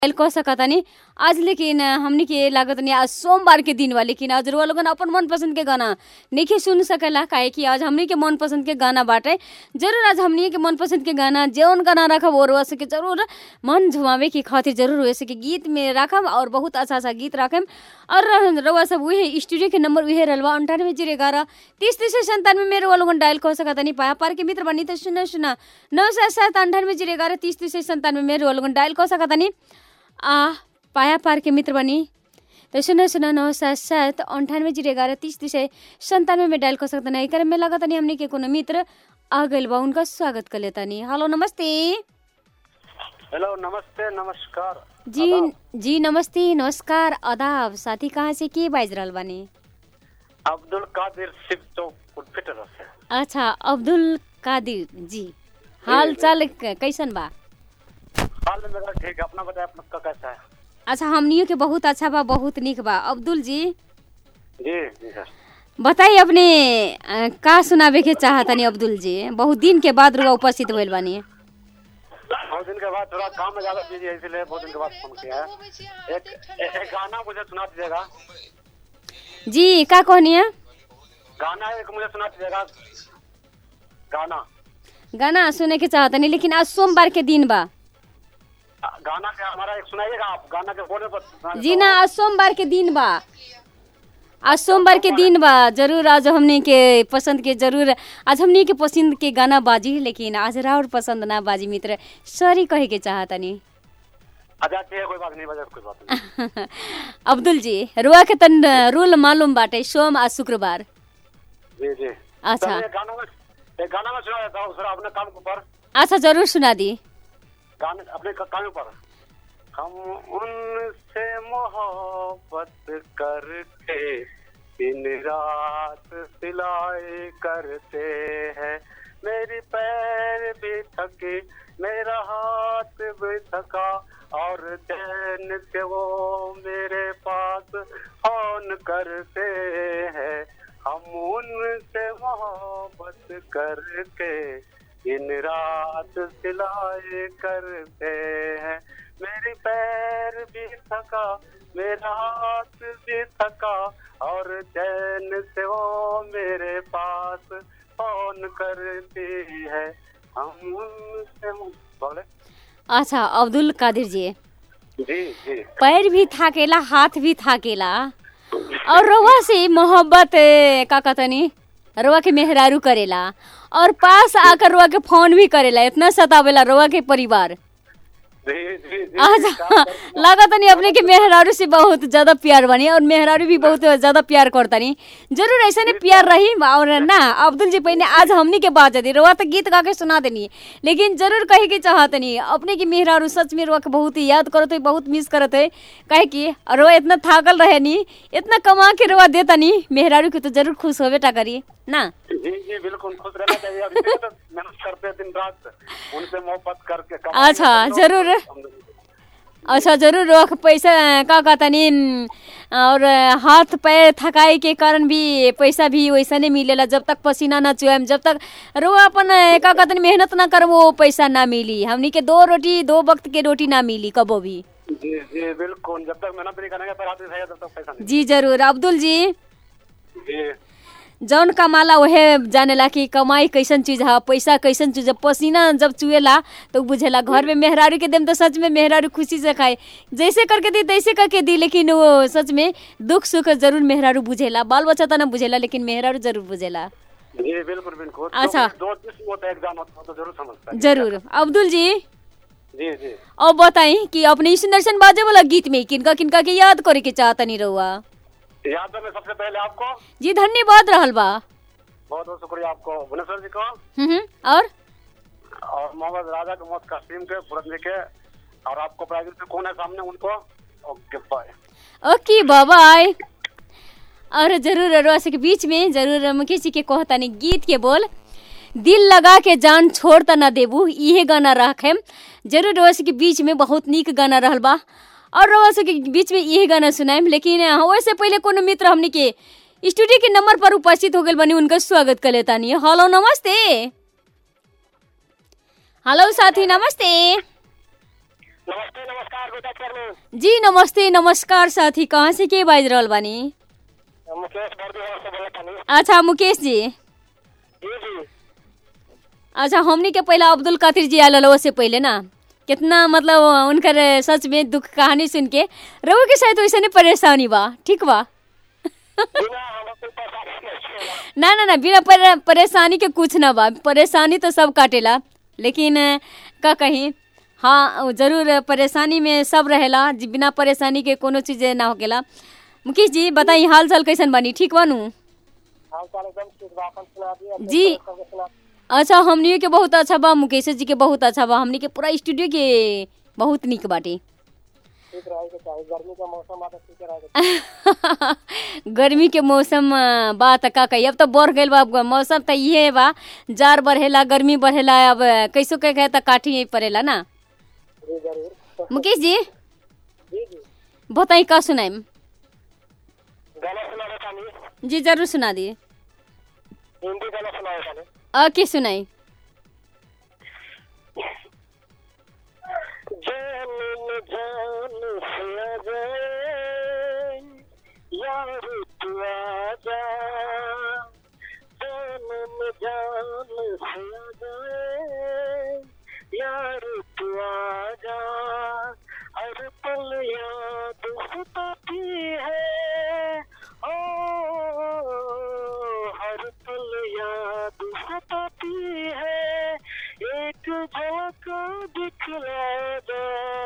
Dial कह सकतानी आज लेकिन हमनी के लागत नहीं आज सोमवार के दिन बा लेकिन आज रुआ लोगन अपन मन पसंद के गाना नहीं सुन सकेला काहे कि आज हमनी के मन पसंद के गाना बाटे जरूर आज हमनी के मन पसंद के गाना जौन गाना रखब वो रुआ सके जरूर मन झुमावे के खातिर जरूर हुए सके गीत में रखब और बहुत अच्छा अच्छा गीत रखम और रुआ सब उहे स्टूडियो के नंबर उहे रहल बा अंठानवे जीरो ग्यारह तीस तीस संतानवे में रुआ लोगन डायल कह सकतानी पाया पार के मित्र बनी तो सुना सुना नौ सात सात अंठानवे जीरो ग्यारह तीस तीस संतानवे में रुआ लोगन डायल कह सकतानी आ पाया पार के मित्र बनी तो सुना सुना नौ सात सात अंठानवे जीरो ग्यारह तीस तीस संतानवे में डायल कर सकते नहीं करे में लगा तनी हमने के कोनो मित्र आ गइल बा उनका स्वागत कर लेता नहीं हेलो नमस्ते हेलो नमस्ते नमस्कार जी जी नमस्ते नमस्कार आदाब साथी कहाँ से के बाज रहल बानी अब्दुल कादिर शिव चौक उर्फिटर से अच्छा अब्दुल कादिर जी हाल चाल क- कैसन बा हाल में मेरा ठीक है अपना बताए अपना का कैसा है अच्छा हमनियो के बहुत अच्छा बा बहुत निक बा अब्दुल जी जी जी सर बताइए अपने अ, का सुनावे के चाहतनी अब्दुल जी बहुत दिन के बाद रुआ उपस्थित भइल बानी बहुत दिन के बाद थोड़ा काम में ज्यादा बिजी है इसलिए बहुत दिन के बाद फोन किया है एक ए- एक गाना मुझे सुना दीजिएगा जी का कहनी है गाना एक मुझे सुना दीजिएगा गाना गाना सुने के चाहतनी लेकिन आज सोमवार के दिन बा गाना के हमारा एक सुनाइएगा आप गाना के बोले पर सुना जी ना आज सोमवार के दिन बा आज सोमवार के दिन बा जरूर आज हमने के पसंद के जरूर आज हमने के पसंद के गाना बाजी लेकिन आज राउर पसंद ना बाजी मित्र सॉरी कहे के चाहतनी अच्छा ठीक है कोई बात नहीं बजा कोई बात नहीं अब्दुल जी रुआ के तन रूल मालूम बाटे सोम आज शुक्रवार जी जी अच्छा। चलिए, गाना में एक गाना में सुना देता हूँ सर अपने काम के ऊपर अच्छा जरूर सुना दी गाने अपने क- काम पर हम उनसे मोहब्बत करके दिन रात सिलाई करते हैं मेरी पैर भी थके मेरा हाथ भी थका और चैन से वो मेरे पास फोन करते हैं हम उनसे मोहब्बत करके दिन रात सिलाई करते हैं मेरी पैर भी थका मेरा हाथ भी थका और चैन से वो मेरे पास फोन करती है हम उनसे बोले अच्छा अब्दुल कादिर जी जी जी पैर भी थाकेला हाथ भी थाकेला और रवा से मोहब्बत ए, का कहतनी रवा के मेहरारू करेला और पास आकर रवा के फोन भी करेला इतना सतावेला रवा के परिवार जी जी जी अच्छा लगा तनी अपने के मेहरारू से बहुत ज्यादा प्यार बनी और मेहरारू भी बहुत ज्यादा प्यार करतनी जरूर ऐसा नहीं प्यार रही और ना अब्दुल जी पहले आज हमनी के बात दी रोआ तो गीत गा के सुना देनी लेकिन जरूर कहे के चाहतनी अपने की मेहरारू सच में रोआ के बहुत ही याद करत है बहुत मिस करत है कहे कि रोआ इतना थाकल रहे नी इतना कमा के रोआ देतनी मेहरारू के तो जरूर खुश होबे टा करी ना जी जी बिल्कुल खुश रहना चाहिए अब इसीलिए तो मेहनत करते हैं दिन रात उनसे मोहब्बत करके कमाई अच्छा, करते हो। जरूर। अच्छा जरूर रोक पैसा का कहतनी न, और हाथ पैर थकाई के कारण भी पैसा भी वैसा नहीं मिलेला जब तक पसीना ना चुआम जब तक रो अपन का कहतनी मेहनत ना कर वो पैसा ना मिली हमनी के दो रोटी दो वक्त के रोटी ना मिली कबो भी जी जी बिल्कुल जब तक मेहनत नहीं करेंगे पर हाथ नहीं तब तक पैसा नहीं जी जरूर अब्दुल जी जी जौन कमाला वहे जानेला कि कमाई कैसन चीज है पैसा कैसन चीज है पसीना जब चुएला तो बुझेला घर में मेहरारू के देम तो सच में मेहरारू खुशी से खाए जैसे करके दी तैसे करके दी लेकिन वो सच में दुख सुख जरूर मेहरारू बुझेला बाल बच्चा तो ना बुझेला लेकिन मेहरारू जरूर बुझेला जी बिल्कुल बिल्कुल अच्छा। दो दो किस्म होता है एग्जाम होता है तो जरूर समझता है जरूर अब्दुल जी जी जी अब बताई कि अपने सुंदरसन बाजे वाला गीत में किनका किनका के याद करे के चाहतनी रहुआ याद है मैं सबसे पहले आपको जी धन्यवाद रहल बा बहुत बहुत शुक्रिया आपको भुवनेश्वर जी को हम्म, और और मोहम्मद राजा के मौत कासिम के फुरत जी के और आपको प्राइवेट में कौन है सामने उनको ओके बाय ओके बाय और जरूर रस के बीच में जरूर मुकेश जी के कहतानी गीत के बोल दिल लगा के जान छोड़ त ना देबू इहे गाना रखे जरूर रस के बीच में बहुत नीक गाना रहल बा और रस के बीच में इहे गाना सुनाएम लेकिन हाँ, वैसे पहले कोनो मित्र हमनी के स्टूडियो के नंबर पर उपस्थित हो गए बनी उनका स्वागत कर लेतानी हेलो नमस्ते हेलो साथी नमस्ते नमस्ते नमस्कार गुड आफ्टरनून जी नमस्ते नमस्कार साथी कहाँ से के बाज रहल बानी मुकेश बर्दी से बोले तनी अच्छा मुकेश जी जी जी अच्छा हमनी के पहला अब्दुल कादिर जी आयल से पहले ना कितना मतलब उनकर सच में दुख कहानी सुन के रघु के शायद वैसे नहीं परेशानी बा ठीक बा बिना हम कोई परेशानी नहीं है ना ना ना बिना पर, परेशानी के कुछ ना बा परेशानी तो सब काटेला लेकिन अ, का कहीं हाँ उ जरूर परेशानी में सब रहेला जी बिना परेशानी के कोनो चीज ना होकेला मुकेश जी बताई हाल चाल कैसन बानी ठीक बानू हाल चाल एकदम ठीक बा अपन सुना दिए अपने जी। सबके सुना अच्छा हमनी के बहुत अच्छा बा मुकेश जी के बहुत अच्छा बा हमनी के पूरा स्टूडियो के बहुत निक बाटे ठीक रहे के चाहिए गर्मी का मौसम आता ठीक रहे के गर्मी के मौसम अ, बा त का कही अब तो बढ़ गइल बा अब मौसम त इहे बा जार बढ़ेला गर्मी बढ़ेला अब कैसो कह कहे त काठी ही पड़ेला ना जी जरूर मुकेश जी जी जी बताई का सुनाइम गाना सुना रहे तनी जी जरूर सुना दिए हिंदी गाना सुना रहे तनी अ के सुनाई जान न जान से आ जाए यार तू आ जा जान न जान से आ जाए यार तू आ जा हर पल याद सताती है ओ हर पल याद सताती है एक झलक दिखला जा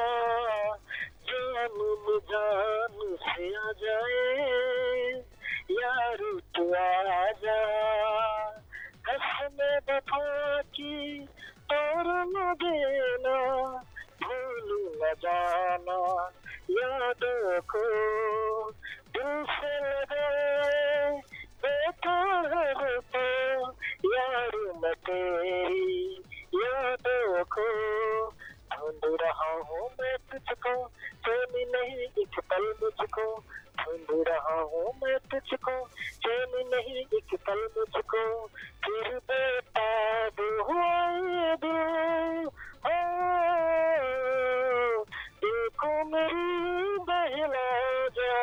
जान न जान से आ जाए यार तू आ जा कसम वफा की तोड़ न देना भूल न जाना यादों को दिल से लगाए बैठा है तो यार मैं तेरी यादों को ढूंढ रहा हूँ मैं तुझको चैन नहीं एक पल मुझको ढूंढ रहा हूँ मैं तुझको चैन नहीं एक पल मुझको फिर बेताब हुआ ये दिल हो देखो मेरी बहला जा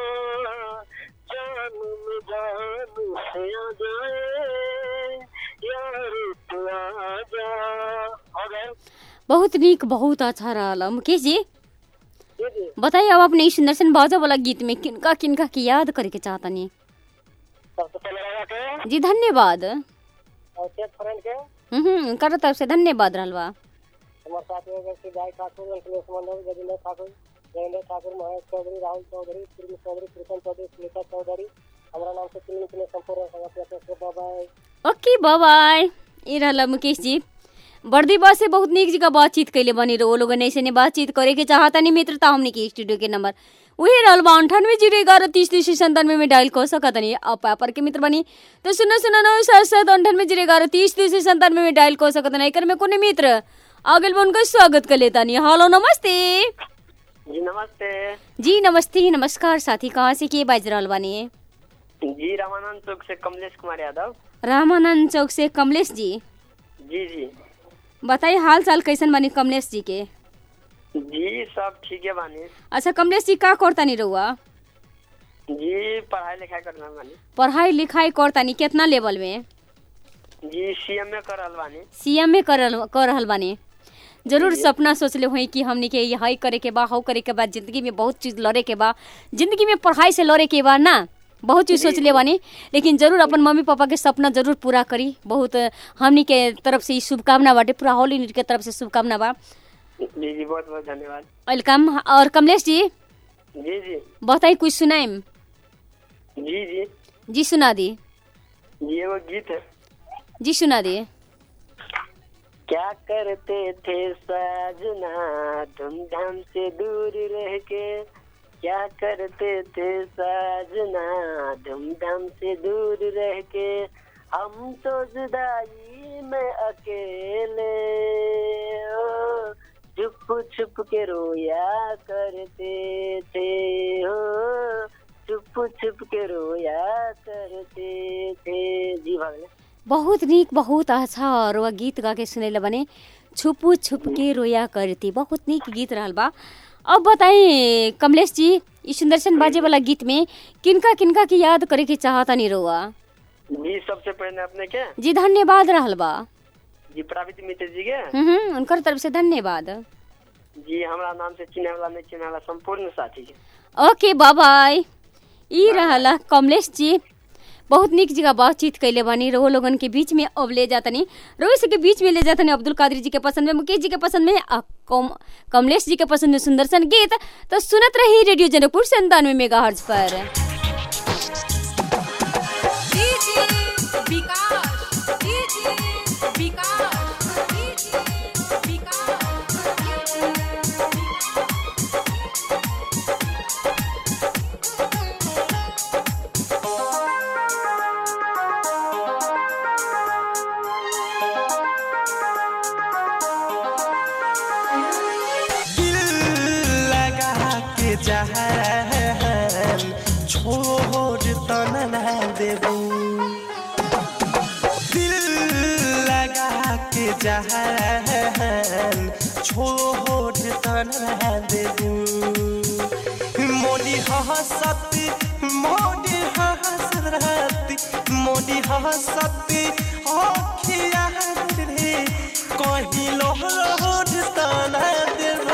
जान में जान से आ जाए यार तू आ जा हो गए बहुत निक बहुत अच्छा रहल मुकेश जी जी जी बताइए अब अपने इस सुंदर सन बाजा वाला गीत में किनका किनका की याद करे के चाहतनी सबसे पहले लगा के जी धन्यवाद और चेक फ्रेंड के हम्म कर तरफ से धन्यवाद रहल बा हमारे साथ में व्यक्ति गाय ठाकुर अंकलेश मंडल गजेंद्र ठाकुर जयेंद्र ठाकुर महेश चौधरी राहुल चौधरी प्रेम चौधरी कृष्ण चौधरी सुनीता चौधरी हमारा नाम से तीन इतने संपूर्ण संगठन बाबा ओके बाय ये रहल मुकेश जी बर्दी बस से बहुत निक जगह बातचीत कैले बनी रहो लोग ऐसे ने बातचीत करे के चाहता नहीं मित्रता हमने की स्टूडियो के नंबर वही रहल बा अंठानवे जीरो ग्यारह तीस तीस संतानवे में डायल कर सकत नहीं आप पेपर के मित्र बनी तो सुनो सुनो नौ सात सात अंठानवे जीरो ग्यारह तीस तीस संतानवे में डायल कर सकत नहीं एकर में कोने मित्र आगे बा उनका स्वागत कर लेता नहीं हेलो नमस्ते जी नमस्ते जी नमस्ते नमस्कार साथी कहाँ से के बाज रहल बानी जी रामानंद चौक से कमलेश कुमार यादव रामानंद चौक से कमलेश जी जी जी बताइए हाल चाल कैसन बानी कमलेश जी के जी सब ठीक है बानी अच्छा कमलेश जी का करतानी रहुआ जी पढ़ाई लिखाई करना बानी पढ़ाई लिखाई करतानी कितना लेवल में जी सीएम में कर रहल बानी सीएम में कर कर रहल बानी जरूर सपना सोचले हुई कि हमनी के यही करे के बा हौ करे के बा जिंदगी में बहुत चीज लड़े के बा जिंदगी में पढ़ाई से लड़े के बा ना बहुत चीज सोचले बानी लेकिन जरूर अपन मम्मी पापा के सपना जरूर पूरा करी बहुत हमनी के तरफ से ई शुभकामना बाटे पूरा होल यूनिट के तरफ से शुभकामना बा जी जी बहुत बहुत धन्यवाद वेलकम और कमलेश जी जी जी बताई कुछ सुनाइम जी जी जी सुना दी ये वो गीत है जी सुना दिए क्या करते थे साजना धूमधाम से दूर रह के क्या करते थे साजना धूमधाम से दूर रह के हम तो जुदाई में अकेले ओ, छुप छुप के रोया करते थे हो छुप छुप के रोया करते थे जी भागले बहुत निक बहुत अच्छा और वह गीत गा के सुनेला बने छुपू छुप के रोया करती बहुत नीक गीत रहल बा अब बताई कमलेश जी ई सुंदरसन बाजे वाला गीत में किनका किनका की याद करे के चाहता नहीं रोआ जी सबसे पहले अपने के जी धन्यवाद रहल बा जी प्रावित मित्र जी के हम्म हम्म, उनकर तरफ से धन्यवाद जी हमरा नाम से चिन्हे वाला नहीं चिन्हे वाला संपूर्ण साथी के ओके बाय ई रहला कमलेश जी बहुत निक जगह बातचीत कैले बानी रो लोगन के बीच में अब ले जातनी रोहित के बीच में ले जातनी अब्दुल कादिर जी के पसंद में मुकेश जी के पसंद में आ कम, कमलेश जी के पसंद में सुंदरसन गीत तो सुनत रही रेडियो जनकपुर संतानवे मेगा हर्ज पर DJ Vikas DJ Vikas DJ Vikas दिल लगा के जहन छोड़ तन न देबू दिल लगा के जहन छोड़ तन न देबू मोदी हसत मोदी हसरत मोदी हसत अखिया रे कहीं लोड तना देबू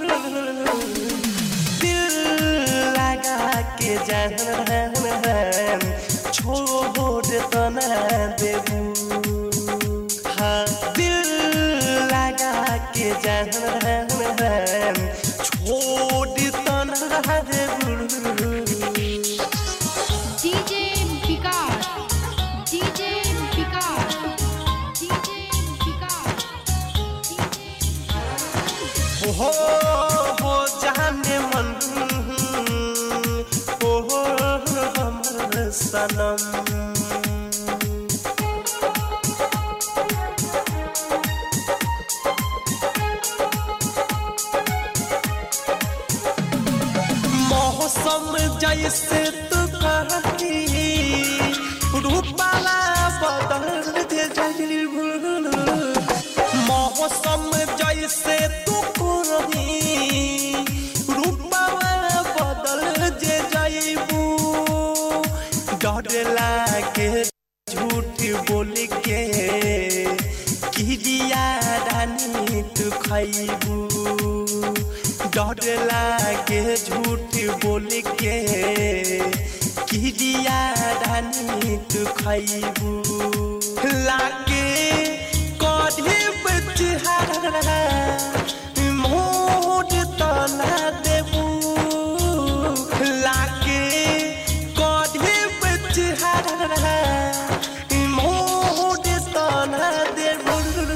दिल लगा के जहन छोड़ तना देबू हाँ दिल लगा के जहन छोड़ तना देबू DJ Vikas DJ Vikas DJ Vikas हो हो जाने मन हो हमर सनम मौसम जैसे तू कहती रूपाला बदल दे जाइबू मौसम जैसे तू करही रूपाला बदल जे जाइबू डर लागे झूठ बोल के किरिया रानी तू खैबू डर लागे झूठ बोल के किरिया रानी तू खैबू लागे कढ़े बचहारा मोर तना देबू लागे कढ़े बचहारा मोर तना देबू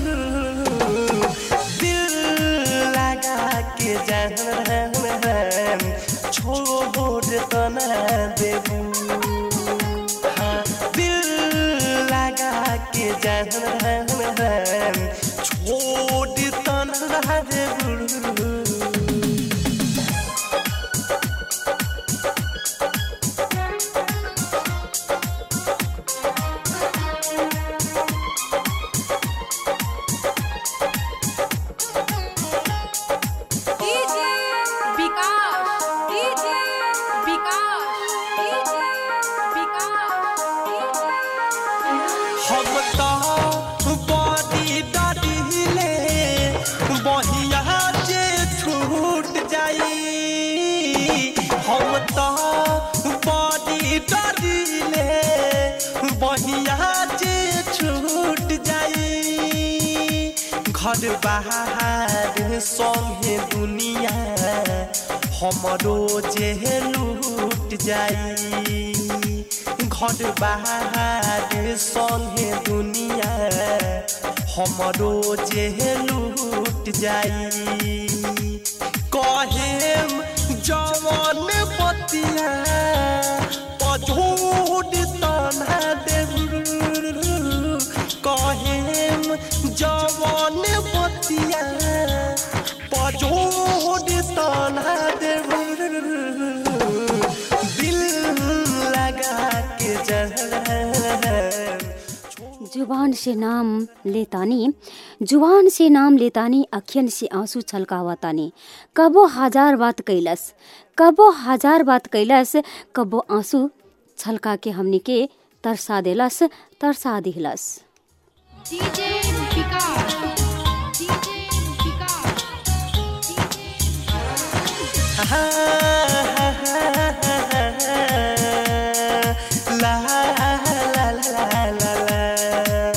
दिल लगा के जहन छोड़ तना देबू हाँ, दिल लगा के जहन छोड़ तना देबू DJ Vikas DJ Vikas DJ Vikas हम तो बड़ी डरिले बहिया जे छूट जाई हम तो बड़ी डरिले बहिया जे छूट जाई घर बाहर संगे दुनिया हमरो जे लूट जाई घर बाहर संगे दुनिया हमरो जे लूट जाई कहेम जवन पतिया पझोड़ तना देबू कहेम जवन पतिया पझोड़ तना देबू दिल लगा के जहन जुबान से नाम लेतानी जुबान से नाम लेतानी अखियन से आंसू छलकावतानी कबो हजार बात कैलस कबो हजार बात कैलस कबो आंसू छलका के हमनी के तरसा देलस तरसा दिहलस DJ Vikas DJ Vikas La la la la la la.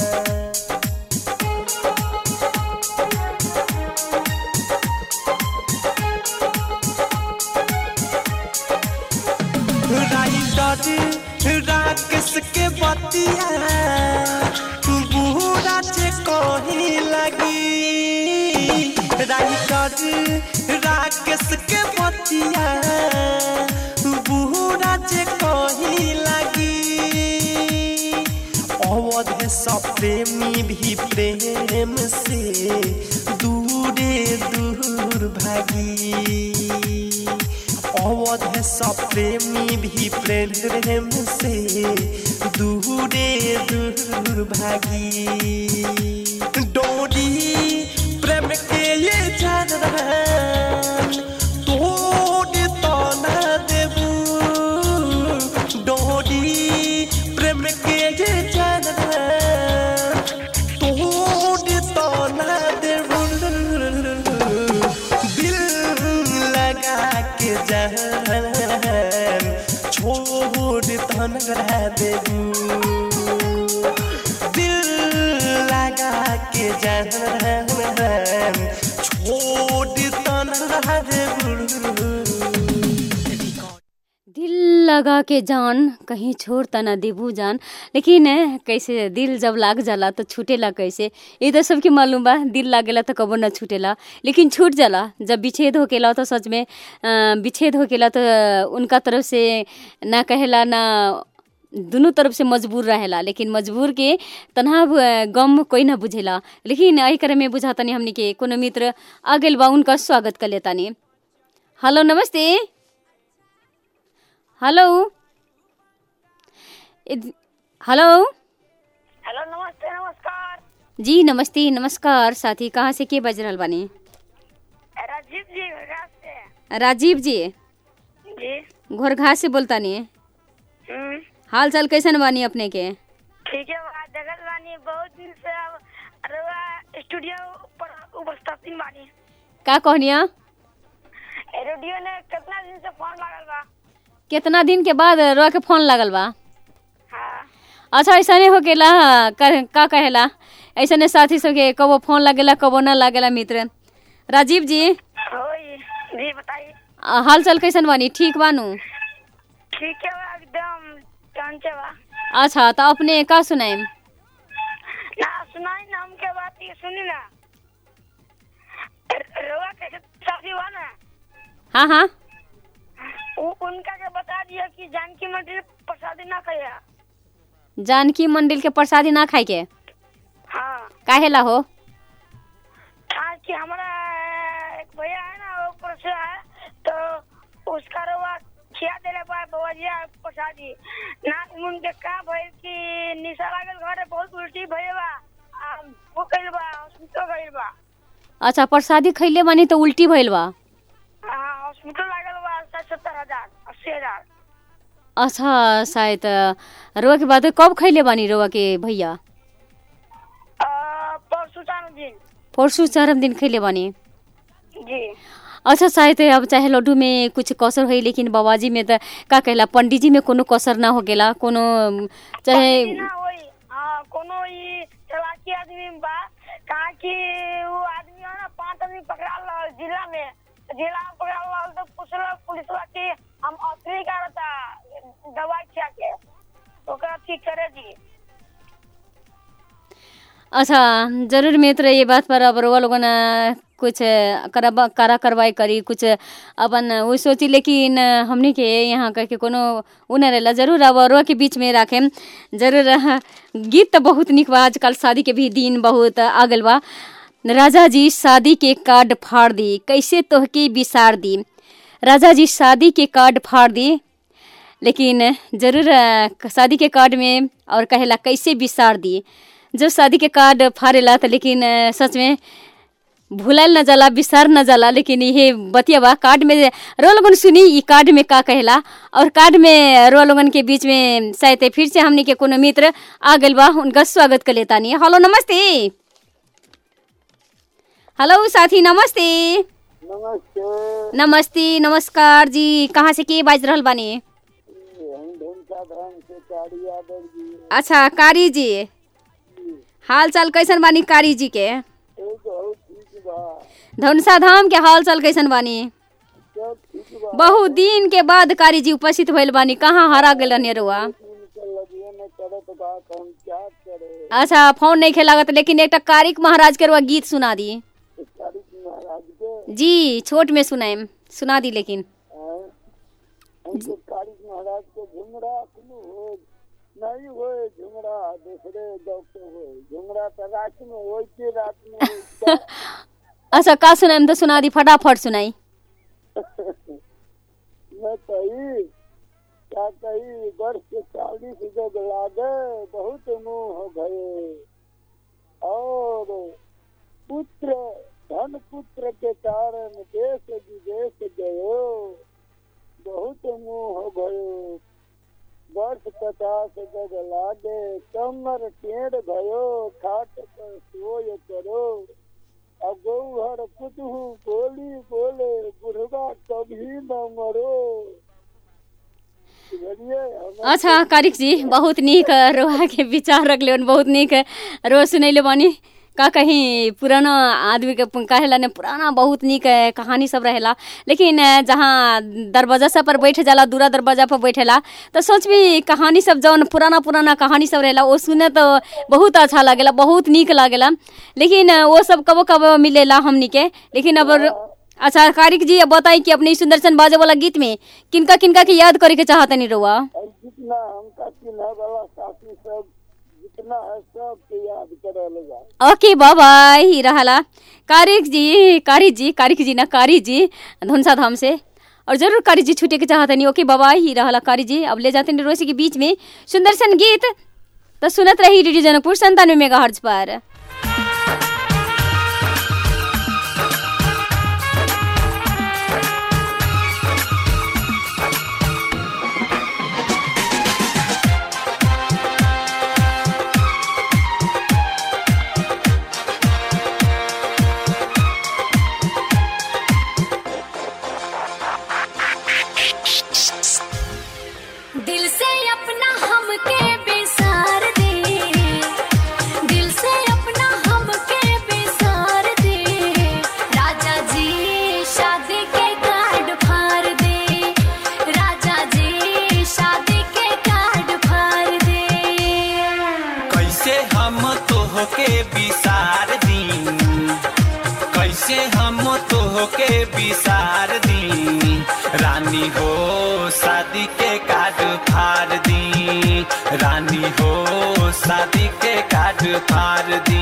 Writer Rakesh के बतिया बूढ़ा से कही लगी राइटर राकेश के बतिया बूढ़ा से कही लगी अवध सब प्रेमी भी प्रेम से दूरे दूर भागी अवध सब प्रेमी भी प्रेम से दूरे दूर भागी डोरी प्रेम के ये जान तोड़ तो न देबू डोरी प्रेम के ये जान तोड़ तो न देबू दिल लगा के जान छोड़ तन रह देबू दिल लगा के जान छोड़ तन रह देबू दिल लगा के जान कहीं छोड़ त ना देबू जान लेकिन ए, कैसे दिल जब लाग जाला तो छूटेला कैसे ये तो सबके मालूम बा दिल लागेला तो कबो ना छूटेला लेकिन छूट जाला जब विच्छेद होकेला तो सच में अ, विच्छेद होकेला तो उनका तरफ से ना कहेला ना दुनू तरफ से मजबूर रहेला लेकिन मजबूर के तनहा ब- गम कोई ना बुझेला लेकिन एही करे में बुझातनी हमनी के कोनो मित्र आ गइल बा उनका स्वागत कर लेतानी हेलो नमस्ते हेलो इद- हेलो हेलो नमस्ते नमस्कार जी नमस्ते नमस्कार साथी कहाँ से के बज रहल बानी राजीव जी घास से राजीव जी जी घोर घास से बोलतानी हम्म, हाल चाल कैसन बानी अपने के ठीक है बा जगत बानी बहुत दिन से अब अरवा स्टूडियो पर उपस्थित बानी का कहनिया रेडियो ने कितना दिन से फोन लागल बा कितना दिन के बाद रो के फोन लागल बा हाँ अच्छा ऐसा नहीं हो गेला का, का कहेला ऐसा नहीं साथी सबके कबो फोन लागेला कबो ना लागेला मित्र राजीव जी होई जी बताइए आ, हाल चाल कैसन बानी ठीक बानू ठीक है बा एकदम टंचे बा अच्छा तो अपने का सुनाइम ना सुनाई ना हमके बात ये सुनी ना रवा कैसे शादी हुआ ना हाँ हाँ उ, उनका के बता दिया कि जानकी मंदिर प्रसादी ना खाया जानकी मंदिर के प्रसादी ना खाए के हाँ काहेला हो हाँ कि हमारा एक भैया है ना वो परसों है तो उसका रवा खिया देले बा बवजिया प्रसादी ना उनके का भइल कि निशा लागल घरे बहुत उल्टी भइल बा आ, वो कइल बा हॉस्पिटल गइल बा अच्छा प्रसादी खैले बानी तो उल्टी भइल बा हाँ हॉस्पिटल लागल बा साठ सत्तर हजार अस्सी हजार अच्छा शायद रोआ के बाद कब खैले बानी रोआ के भैया अ, परसों चार दिन परसों चरम दिन खैले बानी जी अच्छा शायद अब चाहे लड्डू में कुछ कसर होई लेकिन बाबाजी में त का कहला पंडित जी में कोनो कसर ना हो गेला कोनो चाहे पंडित ना होई हाँ कोनो ई चलाकी आदमी बा कहा कि वो आदमी है ना पांच आदमी पकड़ा रहल जिला में जिला में पकड़ा रहल तो पूछल पुलिस कि हम असली का रहता दवाई खिया के ओकरा ठीक करे जी अच्छा जरूर मित्र ये बात पर अब रोआ लोगन अ, कुछ करबा करा करवाई करी कुछ अपन वो सोची लेकिन हमनी के यहाँ करके कोनो उ न रहेला जरूर अब रोआ के बीच में राखेम जरूर अ, गीत तो बहुत निक बा आजकल शादी के भी दिन बहुत आ गइल बा राजा जी शादी के कार्ड फाड़ दी कैसे तोहके बिसार दी राजा जी शादी के कार्ड फाड़ दी लेकिन जरूर अ, शादी के कार्ड में और कहेला कैसे बिसार दी जब शादी के कार्ड फाड़ेला त लेकिन अ, सच में भुलाइल न जाला बिसार न जाला लेकिन ये बतिया बा कार्ड में रो लोगन सुनी ई कार्ड में का कहेला और कार्ड में रो लोगन के बीच में शायद फिर से हमनी के कोनो मित्र आ गइल बा उनका स्वागत कर लेता नहीं हेलो नमस्ते हेलो साथी नमस्ते नमस्ते नमस्ते नमस्कार जी कहाँ से के बाज रहल बानी हम ढूंढता धाम से कारी यादव जी अच्छा कारी जी हाल चाल कैसन बानी कारी जी के एक बहुत ठीक बा धनुषा धाम के हाल चाल कैसन बानी सब ठीक बा बहुत दिन के बाद कारी जी उपस्थित भइल बानी कहाँ हरा गेल रहनी रुआ इनके लगिए न करत बा तो हम क्या करे अच्छा फोन नहीं खेलागत लेकिन एक कारिक महाराज के रुआ गीत सुना दी कारी महाराज के जी छोट में सुनाएम सुना दी लेकिन हैं? हमके कारी महाराज के झुमरा सुनो हो नहीं होए झुमरा दूसरे डॉक्टर होए झुमरा तो रात में होई के रात में होई क्या? अच्छा का सुनाएम तो सुना दी फटाफट सुनाई मैं कही क्या कही वर्ष के चालीस जग लागे बहुत मुंह हो गए और पुत्र धन पुत्र के कारण देश विदेश गयो बहुत मुंह हो गयो वर्ष पचास जग लागे कमर टेढ़ गयो खाट पर सोय करो अब गौहर कुतहू बोली बोले बुढ़वा कभी न मरो बुझलिए हमें अच्छा कारिक जी बहुत नीक रोहा के विचार रखले बानी, बहुत नीक रो सुनैले बानी का कहीं पुराना आदमी के प- कहेला ने पुराना बहुत नीक अ, कहानी सब रहेला लेकिन अ, जहाँ दरवाजा सब पर बैठे जाला दूरा दरवाजा पर बैठेला तो सोच भी कहानी सब जौन पुराना पुराना कहानी सब रहेला वो सुने तो बहुत अच्छा लागेला बहुत नीक लागेला लेकिन अ, वो सब कबो कबो मिलेला हमनी के लेकिन अब अच्छा कारिक जी अब बताई कि अपने सुंदरसन बाजे वाला गीत में किनका किनका के याद करे के चाहतनी रहुआ और जितना हमका चिन्ह वाला साथी सब जितना है सब के याद करे लगा ओके बाबा ही रहला कारिक जी कारी जी कारिक जी ना कारी जी धनसा धाम से और जरूर कारी जी छूटे के चाहते नहीं ओके बाबा ही रहला कारी जी अब ले जाते हैं रोसी के बीच में सुंदर सन गीत तो सुनत रही रेडियो जनकपुर संतानवे मेगा हर्ज पर दिल से अपना हमके बेसार दे दिल से अपना हमके बेसार दे राजा जी शादी के कार्ड फाड़ दे राजा जी शादी के कार्ड फाड़ दे कैसे हम तोहके बिसार दी कैसे हम तोहके बिसार दी रानी हो शादी के कार्ड फाड़ दी रानी हो शादी के कार्ड फाड़ दी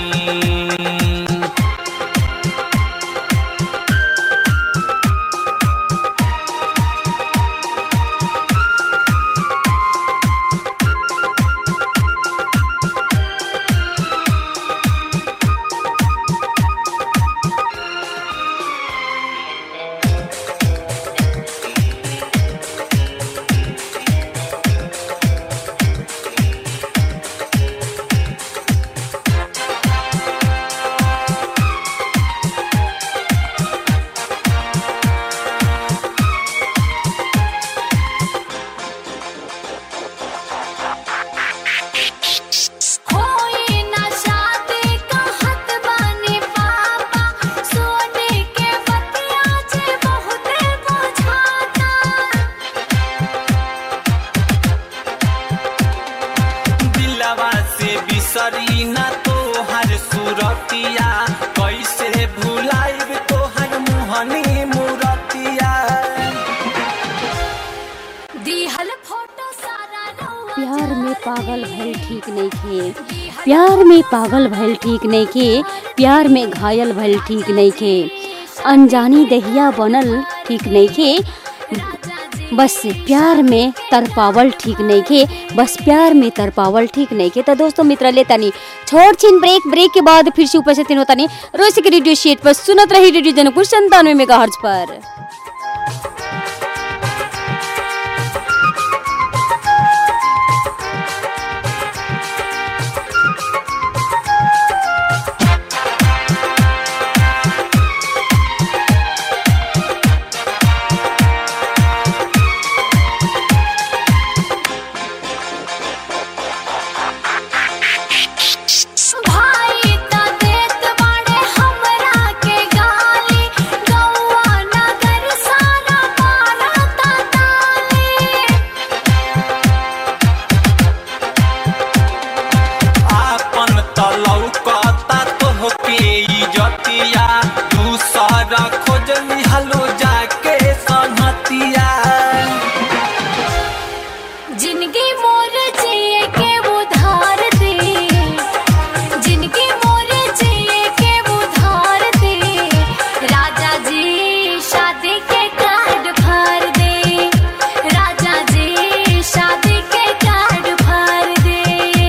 होई ना शादी का हत बानी पापा सोने के बतिया जे बहुते बुझाता दिलवा से बिसरी ना तोहर सुरतिया कैसे भुलाइब तोहर मुहनी मुरतिया दिहल फोटो सारा रउआ प्यार में पागल भइल ठीक नहीं खे प्यार में पागल भइल ठीक नहीं खे प्यार में घायल भइल ठीक नहीं खे अनजानी दहिया बनल ठीक नहीं खे राजा जी बस प्यार में तरपावल ठीक नहीं के बस प्यार में तरपावल ठीक नहीं के तो दोस्तों मित्र ले तनी छोड़ छिन ब्रेक ब्रेक के बाद फिर से उपस्थित होता नहीं रोज के रेडियो शेट पर सुनत रही रेडियो जनकपुर संतानवे मेगा पर भाई त देत बाड़े हमरा के गाली गौआ नगर सारा मारता ताली आपन तलौकता तोहके इजतिया दूसरा खोज लिहलो जाके संहतिया जिनकी मोर जिए के उधार दे जिनकी मोर जिए के उधार दे राजा जी शादी के कार्ड भर दे राजा जी शादी के कार्ड भर दे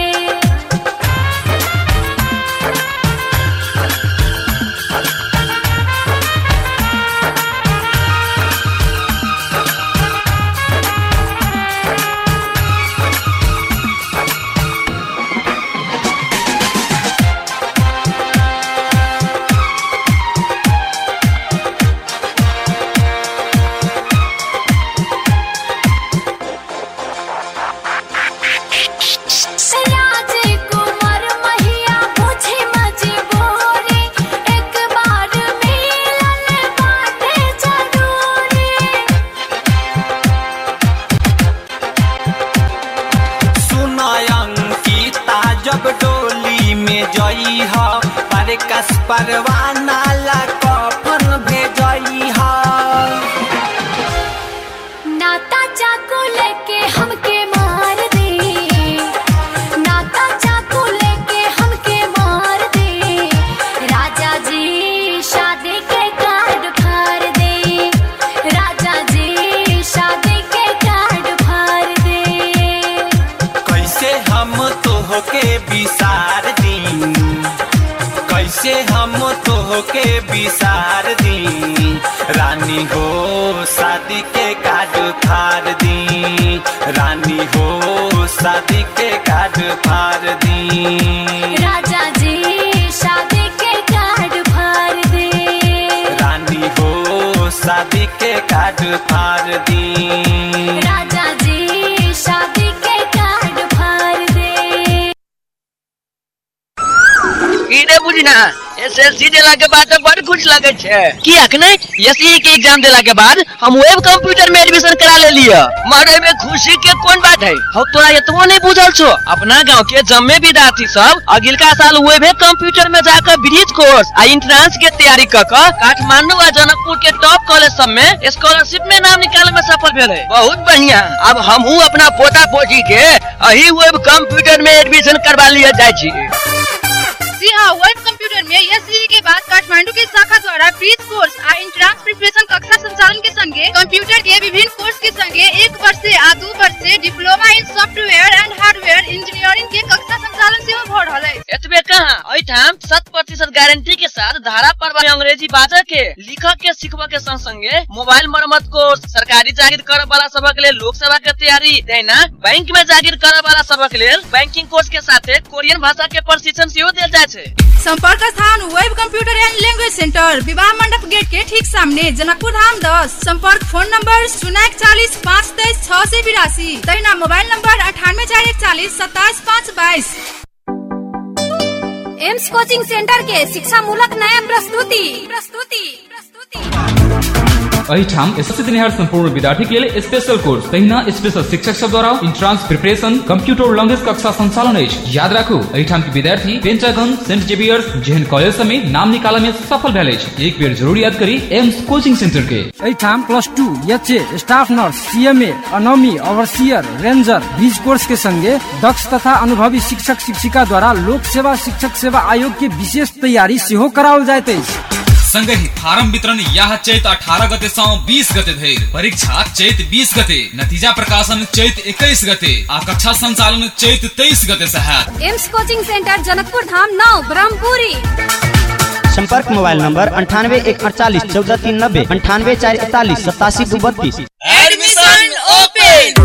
राजकुमार महिया मुझे मजबूरी एक बार मिलन बाटे जरूरी सुनयंकिता जब डोली में जई ह पर कस परवाना ला कफन भेजई ह नाता चाकू लेके हमके मार दे नाता चाकू लेके हमके मार दे राजा जी शादी के कार्ड भर दे राजा जी शादी के कार्ड भर दे कैसे हम तोहके बिसार दी कैसे हम तोहके बिसार दी रानी हो शादी के कार्ड फाड़ दी रानी हो शादी के कार्ड फाड़ दी राजा जी शादी के कार्ड भर दे रानी हो शादी के कार्ड फाड़ दी राजा जी शादी के कार्ड भर दे ई रे बुझना एसएससी देला के बाद तो बड़ खुश लगे छे की अखने एसई के एग्जाम देला के बाद हम वेब कंप्यूटर में एडमिशन करा ले लिया मारे में खुशी के कौन बात है हो तोरा इतनो नहीं बुझल छो अपना गांव के जम्मे विद्यार्थी सब अगिलका साल वेब कंप्यूटर में जाकर ब्रिज कोर्स आ इंट्रेंस के तैयारी क क काठमांडू आ जनकपुर के टॉप कॉलेज सब में स्कॉलरशिप में नाम निकाले में सफल भेल है बहुत बढ़िया अब हमहू अपना पोता पोती के अही वेब कंप्यूटर में एडमिशन करवा लिया जाय छी जी हाँ वेब कंप्यूटर में एससीई के बाद काठमांडू के शाखा द्वारा ब्रिज कोर्स आ इंट्रांस प्रिपरेशन कक्षा संचालन के संगे कंप्यूटर के विभिन्न कोर्स के संगे एक वर्ष से आ दू वर्ष से diploma in software and hardware engineering के कक्षा संचालन सेहो भ रहल है एतबे कहाँ एठाम शत प्रतिशत गारंटी के साथ धारा पर अंग्रेजी बाजा के लिखक के सिखबा के संग संगे मोबाइल मरम्मत कोर्स सरकारी जागीर करे वाला सबक लेल लोक सेवा के तैयारी देना बैंक में जागीर करे वाला सबक लेल बैंकिंग कोर्स के साथे कोरियन भाषा के प्रशिक्षण सेहो देल जाय छै संपर्क स्थान web computer and language centre विवाह मंडप गेट के ठीक सामने जनकपुर धाम दस संपर्क फोन नंबर शून्य इकचालीस पाँच तेईस छह सौ बिरासी तैना मोबाइल नंबर अठानवे चार इकचालीस सत्ताईस पाँच बाईस एम्स कोचिंग सेंटर के शिक्षा मूलक नया प्रस्तुति प्रस्तुति प्रस्तुति एहिठाम एसएससी दिनिहार संपूर्ण विद्यार्थी के लेल स्पेशल कोर्स तहिना स्पेशल शिक्षक सब द्वारा इंट्रांस प्रिपरेशन कंप्यूटर लैंग्वेज कक्षा संचालन अछि याद राखू एहिठाम के विद्यार्थी पेंटागन सेंट जेवियर्स जेहन कॉलेज सब में नाम निकालय में सफल भेल अछि एक बेर जरूर याद करी एम्स कोचिंग सेंटर के एहिठाम plus two H A staff nurse CMA अनोमी ओवरसियर रेंजर बीज कोर्स के संगे दक्ष तथा अनुभवी शिक्षक शिक्षिका द्वारा लोक सेवा शिक्षक सेवा आयोग के विशेष तैयारी सेहो कराओल जाइत अछि संगहि फारम वितरण यह चैत अठारह गते से बीस गते धरि परीक्षा चैत बीस गते नतीजा प्रकाशन चैत इक्कीस गते आ कक्षा संचालन चैत तेईस गते से हैत AIMS coaching centre Janakpur Dham नौ ब्रह्मपुरी संपर्क मोबाइल नंबर अंठानवे एक अड़तालीस चौदह तीन नब्बे अंठानवे चार इकतालीस सतासी दू बत्तीस एडमिशन ओपन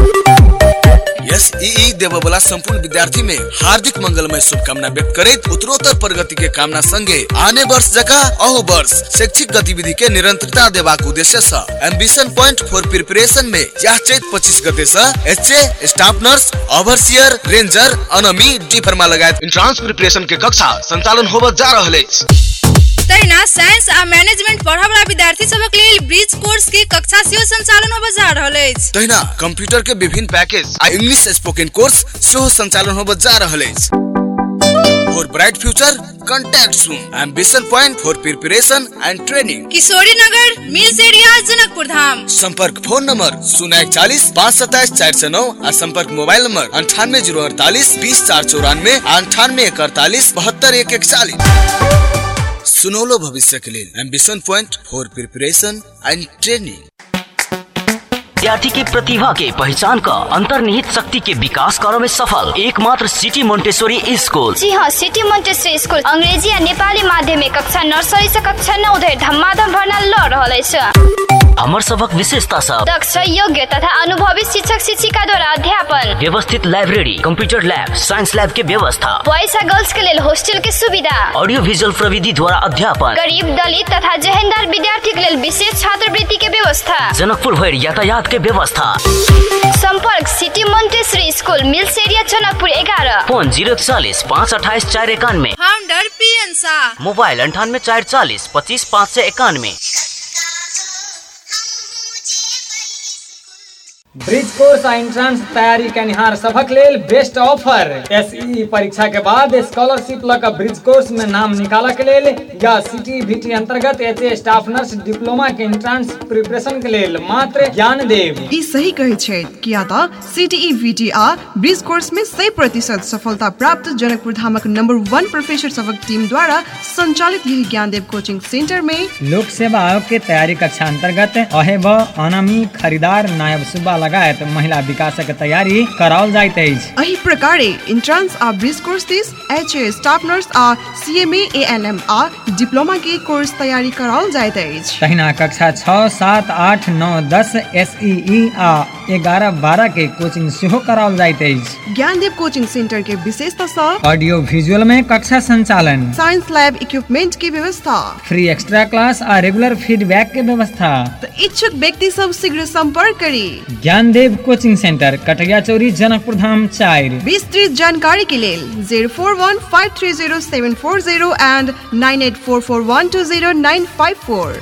एस ई देवे वाला संपूर्ण विद्यार्थी में हार्दिक मंगलमय शुभकामना व्यक्त करैत उत्तरोत्तर प्रगति के कामना संगे आने वर्ष जका अहू वर्ष शैक्षिक गतिविधि के निरंतरता देबाक उद्देश्य से एम्बिशन पॉइंट फॉर प्रिपरेशन में यह चैत पच्चीस गते से H A staff nurse overseer ranger अनमी डी फर्मा लगायत इंट्रांस प्रिपरेशन के कक्षा संचालन होबत जा रहल अछि तहिना साइंस आ मैनेजमेंट पढ़य वाला विद्यार्थी सबक लेल ब्रिज कोर्स के कक्षा सेहो संचालन होबय जा रहल अछि तहिना कंप्यूटर के विभिन्न पैकेज आ इंग्लिश स्पोकन कोर्स सेहो संचालन होबत जा रहल अछि for bright future contact soon ambition point for preparation and training Kishori Nagar mills area Janakpur धाम संपर्क फोन नंबर शून्य इकतालीस पाँच सत्ताईस चार सौ नौ और संपर्क मोबाइल नंबर अंठानवे जीरो अड़तालीस बीस चार चौरानवे अंठानवे एक अड़तालीस बहत्तर एक इकतालीस सुनौलो भविष्य के लिए ambition point for preparation and training विद्यार्थी की प्रतिभा के पहचान का अंतर्निहित शक्ति के विकास करो में सफल एकमात्र सिटी मोन्टेश्वरी स्कूल जी हाँ सिटी मोन्टेसरी स्कूल अंग्रेजी आ नेपाली माध्यमिक कक्षा नर्सरी से कक्षा नौ धरि धमाधम भर्ना लऽ रहल अछि हमर सबक विशेषता सब दक्ष योग्य तथा अनुभवी शिक्षक शिक्षिका द्वारा अध्यापन व्यवस्थित library computer lab science lab के व्यवस्था बॉयज आ गर्ल्स के लेल हॉस्टल के सुविधा ऑडियो विजुअल प्रविधि द्वारा अध्यापन गरीब दलित तथा जहेंदार विद्यार्थी के लेल विशेष छात्रवृत्ति के व्यवस्था जनकपुर भरि यातायात के व्यवस्था संपर्क city Montessori school mills area Janakpur एघारह फोन जीरो चालीस पाँच अठाईस चार इक्यानवे founder P N Shah mobile अंठानवे चार चालीस पच्चीस पाँच सौ इक्यानवे ब्रिज कोर्स आ एंट्रांस तैयारी कनिहार सभक लेल बेस्ट ऑफर एसई परीक्षा के बाद स्कॉलरशिप लऽ कऽ ब्रिज कोर्स में नाम निकालऽ के लेल या सिटी बीटी अंतर्गत H A staff nurse diploma के एंट्रांस प्रिपरेशन के लेल मात्र ज्ञान देव ई सही कहै छै किया तऽ सीटीई वीटी आ ब्रिज कोर्स में 100 प्रतिशत सफलता प्राप्त जनकपुर धामक नंबर वन प्रोफेसर सभक टीम द्वारा संचालित यही ज्ञानदेव कोचिंग सेंटर में लोक सेवा आयोग के तैयारी कक्षा अंतर्गत अहेब अनामी खरीदार नायब सुब्बा लगायत महिला विकासक तैयारी कराओल जाइत अछि एही प्रकारे इंट्रांस आ ब्रिज कोर्स दिस एच ए स्टाफ नर्स आ सीएमए एएनएम आ डिप्लोमा के कोर्स तैयारी कराओल जाइत अछि तहिना कक्षा छओ सात आठ नौ दस एस आ एगारह बारह के कोचिंग सेहो कराओल जाइत अछि ज्ञानदेव कोचिंग सेंटर के विशेषता सँ ऑडियो विजुअल में कक्षा संचालन साइंस लैब इक्विपमेंट के व्यवस्था फ्री एक्स्ट्रा क्लास आ रेगुलर फीडबैक के व्यवस्था तऽ इच्छुक व्यक्ति सब शीघ्र संपर्क करी ज्ञानदेव कोचिंग सेंटर कटरिया चौरी जनकपुर धाम चारि विस्तृत जानकारी के लेल zero four one five three zero seven four zero and nine eight four four one two zero nine five four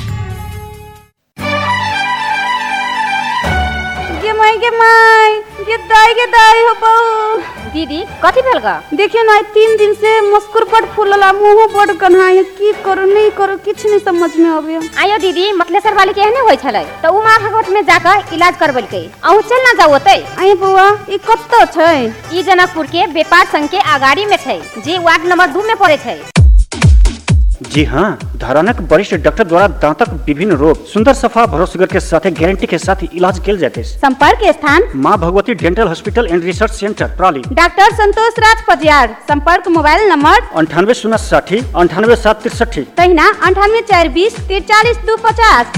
गे माई गे माई गे दाई गे दाई हो बहू दीदी कथी भेल गा देखियो ना तीन दिन से मस्कुर बड फूलला मुंह बड कन्हाई की करू नहीं करू किछ नहीं समझ में आवे आयो दीदी मतलेसर वाली के एहने होय छलै त उमा भगवत में जाकर इलाज करबलकै अहू चल ना जाओ ओतै आई बउआ ई कत्तो छै ई जनकपुर के व्यापार संघ के अगाड़ी में छै जे वार्ड नंबर दू में पड़े छै जी हाँ धरानक वरिष्ठ डॉक्टर द्वारा दांतक विभिन्न रोग सुंदर सफा भरोसेगर के साथ गारंटी के साथ इलाज किया जाते हैं संपर्क स्थान माँ Bhagwati dental hospital and research centre प्राली डॉक्टर संतोष राज पजियार संपर्क मोबाइल नंबर अंठानवे शून्य साठी अंठानवे सात तिरसठी तहिना अंठानवे चार बीस तिरचालीस दू पचास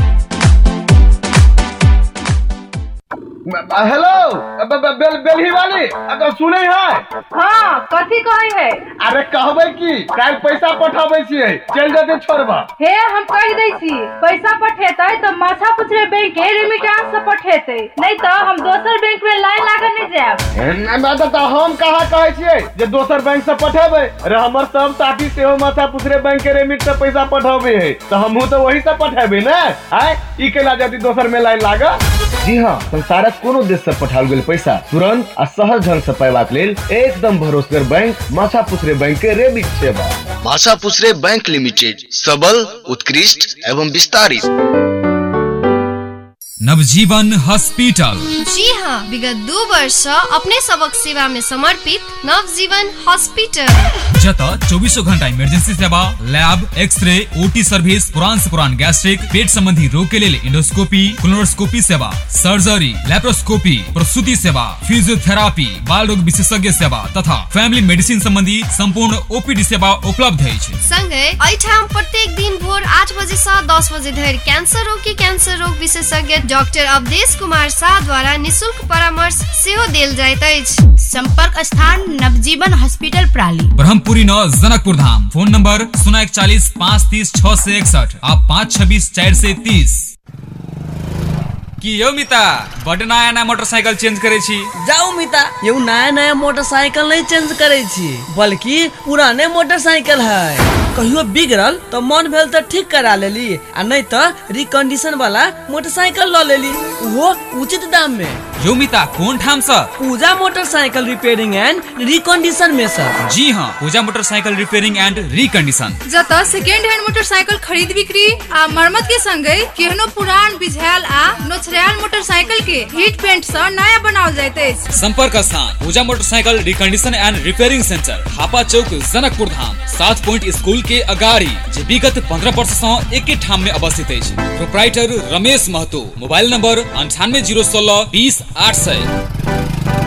हेलो बेल बेलही वाली अगर सुने है हाँ कथी कहे है अरे कहबे की काल पैसा पठाबे छियै चल जेते छोड़बा हे हम कह दै छी पैसा पठेतै तो माथा पुछरे बैंक के रेमिटेंस से पठेतै नहीं तो हम दोसर बैंक में लाइन लागल नहीं जाएब मैं तो हम कहा कहे छियै जे दोसर बैंक से पठेबै अरे हमर सब साथी सेहो माथा पुछरे बैंक के रेमिट से पैसा पठाबे है तो हमहू तो वही से पठेबै ने आय ई केला जति दोसर में लाइन लागल जी हाँ संसारक कोनो देश से पठाओल गेल पैसा तुरंत आ सहज ढंग से पैबाक लेल एकदम भरोसेगर बैंक माछा पुछरे बैंक के रेबिट सेवा भाषा पुछरे बैंक लिमिटेड सबल उत्कृष्ट एवं विस्तारित नवजीवन हॉस्पिटल जी हाँ विगत दू वर्ष अपने सबक सेवा में समर्पित नवजीवन हॉस्पिटल जत चौबीसों घंटा इमरजेंसी सेवा लैब एक्सरे ओटी सर्विस पुरान से पुरान गैस्ट्रिक पेट संबंधी रोग के लिए इंडोस्कोपी क्लोनोस्कोपी सेवा सर्जरी लेप्रोस्कोपी प्रसूति सेवा फिजियोथेरापी बाल रोग विशेषज्ञ सेवा तथा फैमिली मेडिसिन संबंधी संपूर्ण ओपीडी सेवा उपलब्ध अछि संगे एठाम प्रत्येक दिन भोर आठ बजे से दस बजे धरि कैंसर रोग के कैंसर रोग विशेषज्ञ डॉक्टर अवधेश कुमार शाह द्वारा निशुल्क परामर्श सेहो देल जाइत अछि संपर्क स्थान नवजीवन हॉस्पिटल प्राली ब्रह्मपुरी नौ जनकपुर धाम फोन नंबर शून्य इकचालीस पाँच तीस छह से इकसठ आ पाँच छब्बीस चार से तीस की यौ मिता बड नया नया मोटरसाइकिल चेंज करे छी जाऊ मिता यौ नया नया मोटरसाइकिल नहीं चेंज करे छी बल्कि पुराने मोटरसाइकिल है कहियो बिगड़ल तो मन भेल तो ठीक करा लेली आ नहीं तो रिकंडीशन वाला मोटरसाइकिल ल लेली वो उचित दाम में यो मिता कोन ठाम से Puja motorcycle repairing and recondition में सर जी हाँ Puja motorcycle repairing and recondition जतऽ सेकेंड हैंड मोटरसाइकिल खरीद बिक्री आ मरम्मत के संगे केहनो पुरान बिझायल आ नोचरायल मोटरसाइकिल के हीट पेंट से नया बनाओल जाइत अछि संपर्क स्थान Puja motorcycle recondition and repairing centre Hapa Chowk Janakpur Dham सात पॉइंट स्कूल के अगाड़ी जे विगत पंद्रह वर्ष से एके ठाम में अवस्थित अछि proprietor Ramesh Mahato mobile number अंठानवे जीरो सोलह बीस आठ सौ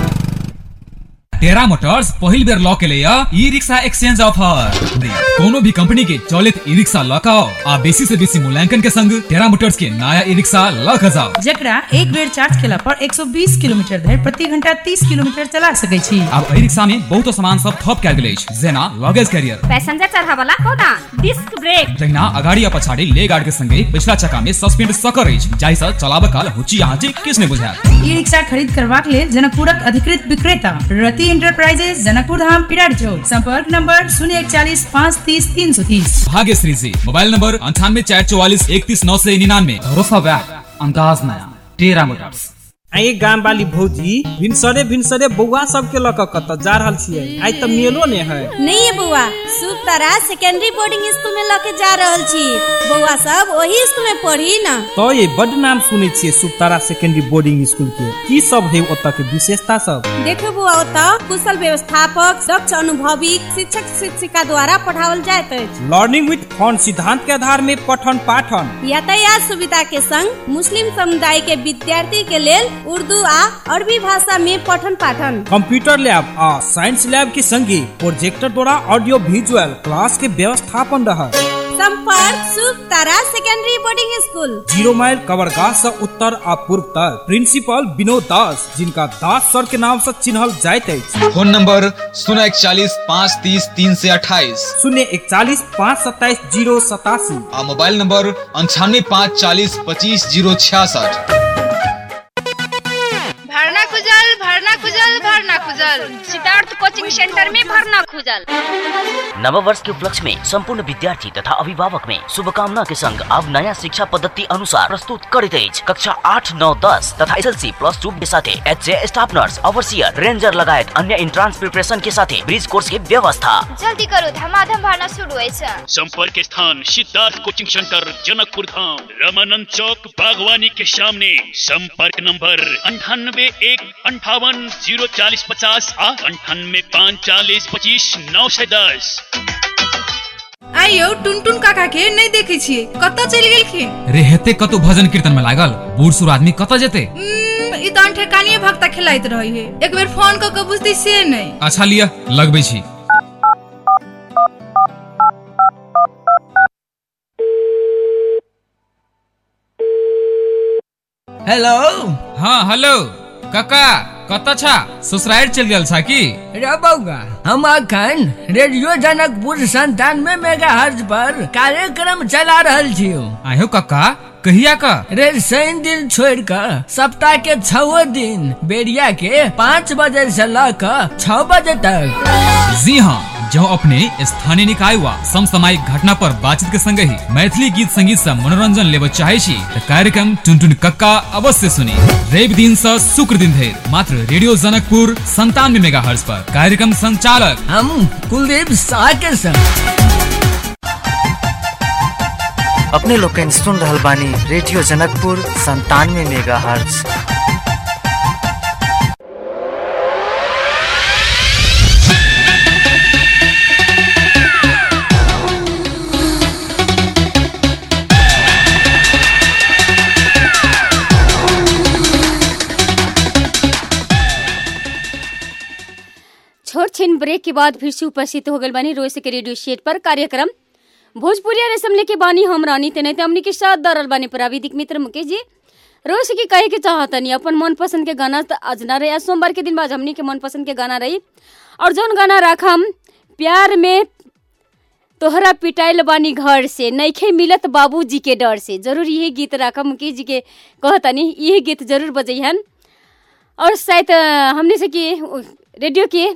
टेरा मोटर्स पहिल बेर लऽ के लिए ई रिक्शा एक्सचेंज ऑफर कोनो भी कंपनी के चलित ई रिक्शा लऽ के आओ आ बेसी से बेसी मूल्यांकन के संग टेरा मोटर्स के नया ई रिक्शा लऽ के जाओ जकरा एक बेर चार्ज केला पर 120 किलोमीटर धरि प्रति घंटा 30 किलोमीटर चला सकै छी आब एहि रिक्शा में बहुत सामान सब थप कयल गेल अछि जेना लगेज कैरियर पैसेंजर चढ़ावला कोना डिस्क ब्रेक तहिना अगाड़ी आ पछाड़ी ले गार्ड के संगे पिछला चक्का में सस्पेंड सकर अछि जाहि सँ चलाबऽ काल हुची आँची किछ नहि बुझायत ई रिक्शा खरीद करबाक लेल जनकपुरक अधिकृत विक्रेता रति इंटरप्राइजेज जनकपुर धाम पिरार चौक संपर्क नंबर शून्य इकचालीस पाँच तीस तीन सौ तीस भाग्यश्री जी मोबाइल नंबर अंठानवे चार चौवालीस इकतीस नौ से निन्यानवे भरोसा बैक अंदाज नया टेरा मोटर्स आइ गाम वाली भौजी भिनसरे भिनसरे बौआ सब के लक कत जा रहल छियै आइ त मेलो ने है नहीं है बउआ शुभ तारा सेकेंडरी बोर्डिंग स्कूल में लके जा रहल छी बउआ सब वही स्कूल में पढ़ी ना तो ये बड नाम सुनै छियै सुतारा सेकेंडरी बोर्डिंग स्कूल के की सब है ओतऽ के विशेषता सब देखो बुआ ओतऽ कुशल व्यवस्थापक दक्ष अनुभवी शिक्षक शिक्षिका द्वारा पढ़ावल जाइत अछि लर्निंग विथ फन सिद्धांत के आधार में पठन पाठन यातायात सुविधा के संग मुस्लिम समुदाय के विद्यार्थी के लेल उर्दू आ अरबी भाषा में पठन पाठन कंप्यूटर लैब आ साइंस लैब के संगे प्रोजेक्टर द्वारा ऑडियो विजुअल क्लास के व्यवस्थापन रहा संपर्क Shubh Tara secondary boarding school zero mile कवरगाह से उत्तर आ पूर्व तक प्रिंसिपल विनोद दास जिनका दास सर के नाम से चिन्हल जाइत अछि फोन नंबर शून्य इकचालीस पाँच तीस तीन से अट्ठाईस शून्य इकचालीस पाँच सत्ताईस जीरो सतासी आ मोबाइल नंबर अंठानवे पाँच चालीस पच्चीस जीरो छियासठ भरना खुजल भरना खुजल भरना खुजल सिद्धार्थ कोचिंग सेंटर में भरना खुजल नव वर्ष के उपलक्ष्य में संपूर्ण विद्यार्थी तथा अभिभावक में शुभकामना के संग अब नया शिक्षा पद्धति अनुसार प्रस्तुत करित अछि कक्षा आठ नौ दस तथा एसएलसी प्लस टू के साथे H staff nurse overseer ranger लगायत अन्य इंट्रांस प्रिपरेशन के साथे ब्रिज कोर्स के व्यवस्था जल्दी करो धमाधम भरना शुरू अछि संपर्क स्थान सिद्धार्थ कोचिंग सेंटर जनकपुर धाम रामानंद चौक बागवानी के सामने संपर्क नंबर अंठानबे एक अंठावन जीरो चालीस पचास आ अंठानवे पाँच चालीस पच्चीस नौ सौ दस आइयो टुनटुन काका के नहीं देखे छियै कतऽ चलि गेलखिन रे हेते कतौ भजन कीर्तन में लागल बूढ़ सूढ़ आदमी कतऽ जेते उम्म, ई तऽ ठेकानिये भक्ता खेलाइत रही है एक बेर फोन कऽ के बुझती से नहीं अच्छा लिया लगबै छी हेलो हाँ हेलो काका कतऽ छा ससुराल चल गेल छा की रे बउआ हम अखन रेडियो जनकपुर संतानवे मेगा हर्ज पर कार्यक्रम चला रहल छियो आयो काका कहिया का रे शनि दिन छोड़ कर सप्ताह के छओ दिन बेरिया के पाँच बजे से ल कर छह बजे तक जी हाँ जो अपने स्थानीय निकाय वा समसामयिक घटना पर बातचीत के संग ही मैथिली गीत संगीत से मनोरंजन लेबे चाहे छी त कार्यक्रम टुनटुन कक्का अवश्य सुनी रवि दिन से शुक्र दिन धरि मात्र रेडियो जनकपुर संतानवे मेगा पर कार्यक्रम संचालक हम कुलदीप शाह के संग अपने लोग के सुन रहल बानी रेडियो जनकपुर संतानवे मेगा हर्ज छोट छिन ब्रेक के बाद फिर से उपस्थित हो गल बानी रोज के रेडियो सेट पर कार्यक्रम भोजपुरिया रेशम लेके बानी हम रानी तेने ते हमनी के साथ दरल बानी प्राविधिक मित्र मुकेश जी रोज के कहे के चाहतनी अपन मन पसंद के गाना त आज ना रही आज सोमवार के दिन बाद हमनी के मन पसंद के गाना रही और जौन गाना राखम प्यार में तोहरा पिटाइल बानी घर से नइखे मिलत बाबूजी के डर से जरूर यही गीत राखम मुकेश जी के कहतनी यही गीत जरूर बजैहन और शायद अ, हमने से कि उ, रेडियो के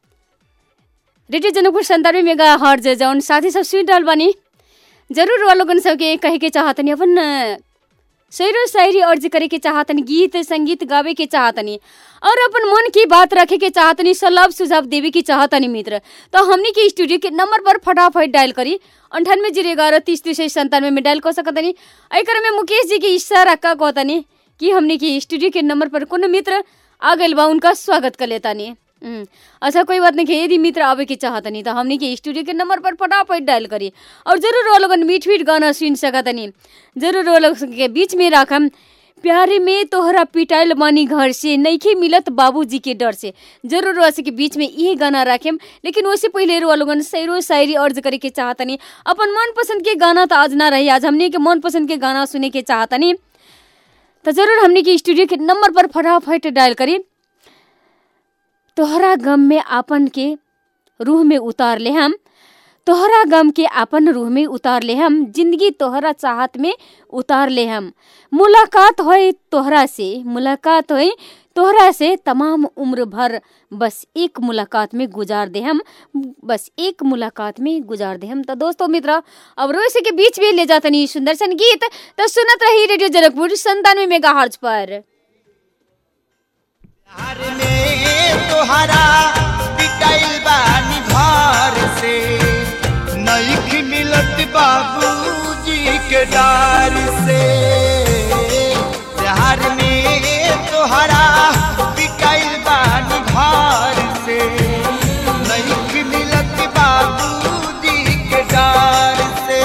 रेडियो जनकपुर संतानवे मेगा हर्ज जौन साथी सब सुन रहल बानी जरूर वो लोगन सबके कहे के चाहतनी अपन अ, शेरो शायरी अर्ज करे के चाहतनी गीत संगीत गावे के चाहतनी और अपन मन की बात रखे के चाहतनी सलाह सुझाव देवे के चाहतनी मित्र तो हमनी के स्टूडियो के नंबर पर फटाफट डायल करी अंठानवे जीरो ग्यारह तीस तीस संतानवे में डायल कर सकतनी एकर में मुकेश जी के इशारा का कहतनी कि हमनी के स्टूडियो के नंबर पर कोनो मित्र आ गइल बा उनका स्वागत कर लेतानी हम्म, अच्छा कोई बात नहीं कि यदि मित्र आवे के चाहतनी तो हमनी के स्टूडियो के नंबर पर फटाफट डायल करी और जरूर वो लोगन मीठ मीठ गाना सुन सकतनी जरूर वो लोग के बीच में राखम प्यारे में तोहरा पिटाइल बानी घर से नइखे मिलत बाबूजी के डर से जरूर वैसे के बीच में ये गाना राखेम लेकिन उससे पहले रो लोगन सैरो शायरी अर्ज करे के चाहतनी अपन मन पसंद के गाना तो आज ना रही आज हमने के मन पसंद के गाना सुने के चाहतनी तो जरूर हमने के स्टूडियो के नंबर पर फटाफट डायल करी तोहरा गम में आपन के रूह में उतार ले हम तोहरा गम के आपन रूह में उतार ले हम जिंदगी तोहरा चाहत में उतार ले हम मुलाकात होए तोहरा से मुलाकात होए तोहरा से तमाम उम्र भर बस एक मुलाकात में गुजार दे हम बस एक मुलाकात में गुजार दे हम तो दोस्तों मित्र अब रोज के बीच में ले जातनी सुंदर सन गीत तो सुनत रही रेडियो जनकपुर संतानवे मेगा हर्ज पर तोहरा पिटाइल बानी घर से नईख मिलत बाबूजी के डार से प्यार में तोहरा पिटाइल बानी घर से नईख मिलत बाबूजी के डार से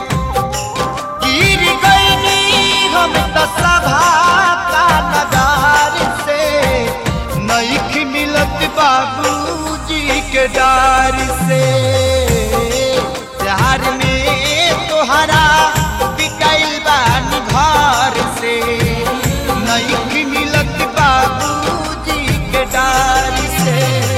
गिर गईनी हम त सभा का नगार से नईख मिलत बाबूजी के डार से प्यार में तोहरा पिटाइल बानी घर से नईख मिलत बाबूजी के डार से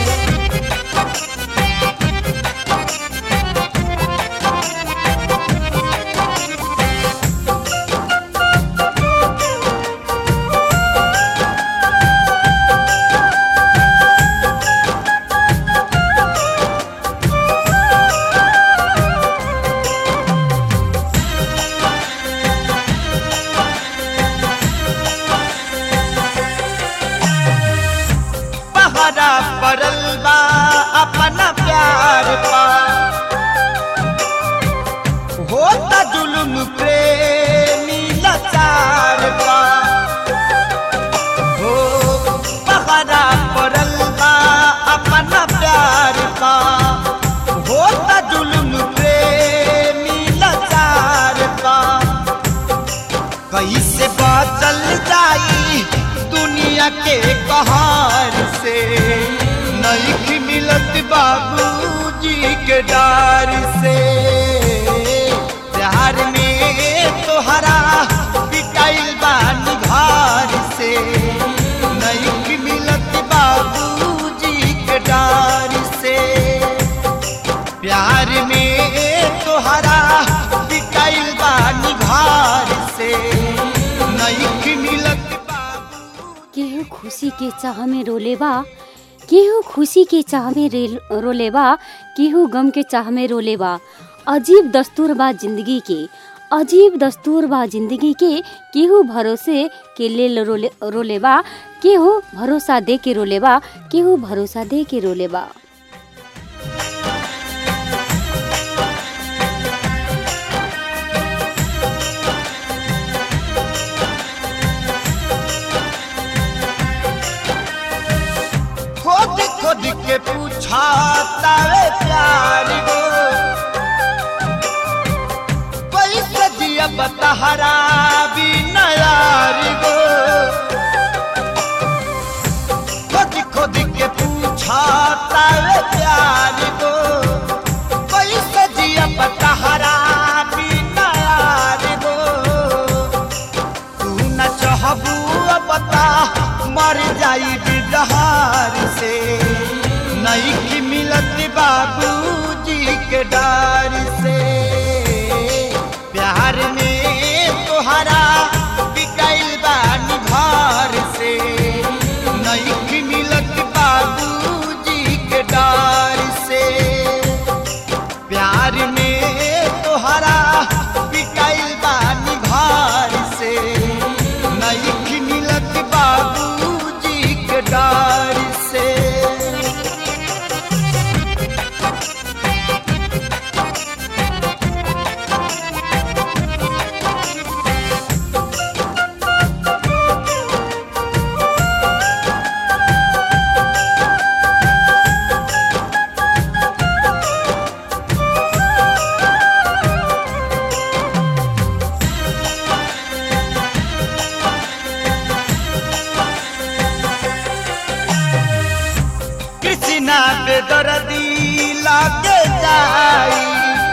पहरा पड़ल बा अपना प्यार पा होता जुलुम प्रेमी लाचार पा हो पहरा पड़ल बा अपना प्यार पा होता जुलुम प्रेमी लाचार पा कैसे बचल जाई दुनिया के कहार से नईख मिलत बाबूजी के डार से प्यार में तोहरा पिटाइल बानी घर से नईख मिलत बाबूजी के डार से प्यार में तोहरा पिटाइल बानी घर से नईख मिलत केहू खुशी के चाह में रोलेबा केहू खुशी के चाह में रे- रोलेबा केहू गम के चाह में रोलेबा अजीब दस्तूर बा जिंदगी के अजीब दस्तूर बा जिंदगी के केहू भरोसे के लेल रोले रोलेबा केहू भरोसा दे के रोलेबा केहू भरोसा दे के रोलेबा पूछाता वे प्यार गो कैसे जिया बतहरा भी नयार गो खोद खोद के पूछाता वे प्यार गो कैसे जिया बतहरा भी नयार गो तू न चाहबू बता मर जाई बिडहार से नहीं की मिलत बाबूजी के डार से प्यार में तोहरा बिकाइल बानी घर से नहीं की मिलत बाबूजी के डार से प्यार में तोहरा बिकाइल बानी घर से नहीं की मिलत बाबूजी के डार से कृष्णा बेदर्दी लागे जाई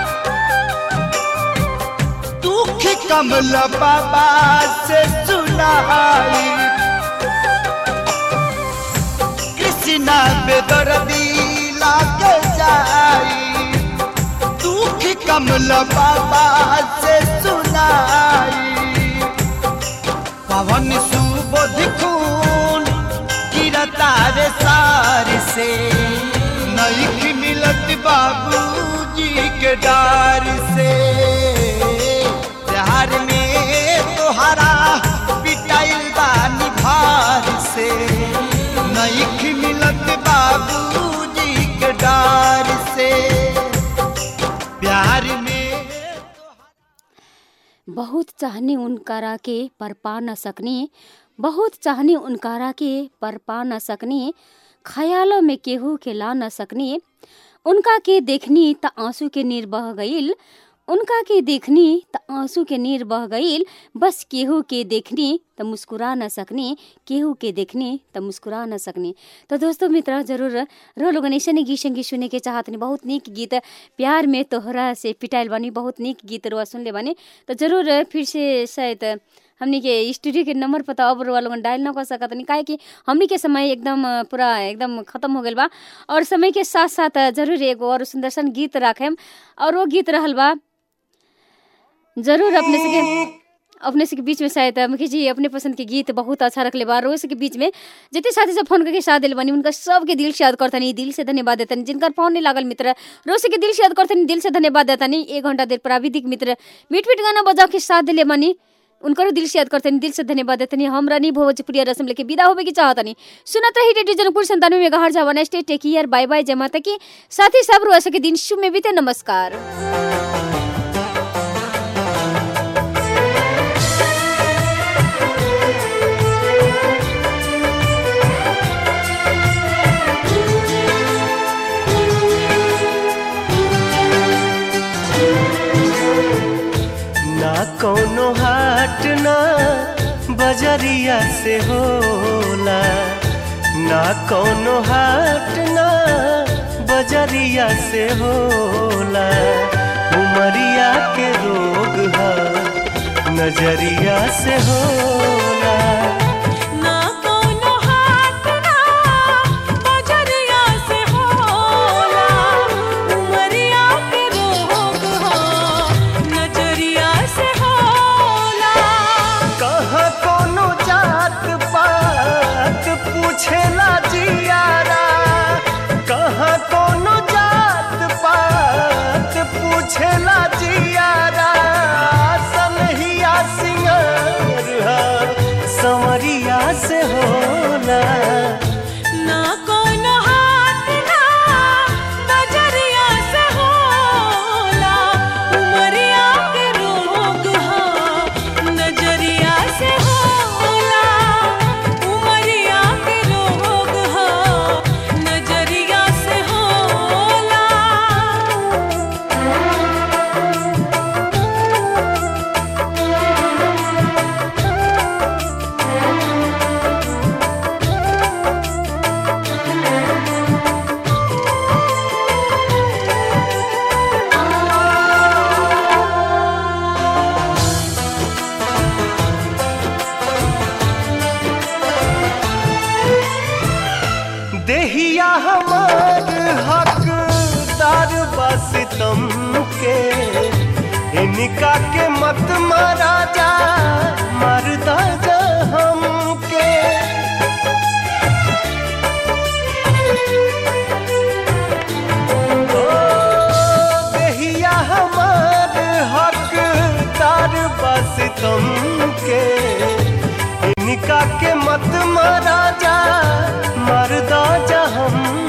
दुख कमल बाबा से सुनाई कृष्णा बेदर्दी लागे जाई दुख कमल बाबा से सुनाई पवन सुबोध खून गिरता रे सार से नईख मिलत बाबूजी के डार से प्यार में तोहरा पिटाइल बानी भार से नईख मिलत बाबूजी के डार से प्यार में बहुत चाहने उनकारा के पर पा न सकने बहुत चाहने उनकारा के पर पा न सकने ख्यालों में केहू के ला न सकने उनका के देखनी त आंसू के नीर बह गईल उनका के देखनी त आंसू के नीर बह गईल बस केहू के देखनी त मुस्कुरा न सकनी केहू के देखनी त मुस्कुरा न सकनी तो दोस्तों मित्र जरूर रो लोगन ऐसे ने गीत संगीत सुने के चाहत नहीं बहुत नीक गीत प्यार में तोहरा से पिटाइल बानी बहुत नीक गीत रुआ सुन ले बानी तो जरूर फिर से शायद हमनी के स्टूडियो के नंबर पता अब रुआ लोगन डायल न कर सकत नहीं काहे कि हमनी के समय एकदम पूरा एकदम खत्म हो गइल बा और समय के साथ साथ जरूर एगो और सुंदर सन गीत राखेम और वो गीत रहल बा जरूर अपने से के अपने से के बीच में शायद मुखी जी अपने पसंद के गीत बहुत अच्छा रखले बा रोज के बीच में जितने साथी सब फोन करके साथ दिल बनी उनका सबके दिल से याद करतनी दिल से धन्यवाद देतनी जिनका फोन नहीं लागल मित्र रोज के दिल से याद करतनी दिल से धन्यवाद देतनी एक घंटा देर प्राविधिक मित्र मीठ मीठ गाना बजा के साथ दिले बनी उनकर दिल से याद करतनी दिल से धन्यवाद देतनी हमरा नहीं भोजपुरिया रसम लेके विदा होवे की चाहतनी सुनत रही रेडियो जनकपुर संतानवे में गहर जावा stay take care bye bye जमा तक साथी सब रोज के दिन शुभ में बीते नमस्कार ना कौनो हाट ना बजरिया से होला ना कौनो हाट ना बजरिया से होला उमरिया के रोग है नजरिया से होला ना कौनो हाट ना बजरिया से होला उमरिया के रोग हो नजरिया से होला कहाँ कोनो जात पात पूछेला जियारा कहाँ कोनो जात पात पूछेला जियारा सनहिया सिंगार हा, संवरिया देहिया हमार हकदार बस तुम के इनका के मत मारा जा मरदा जा हमके ओ, देहिया हमार हकदार बस तुम के इनका के मत मारा जा मरदा जा हम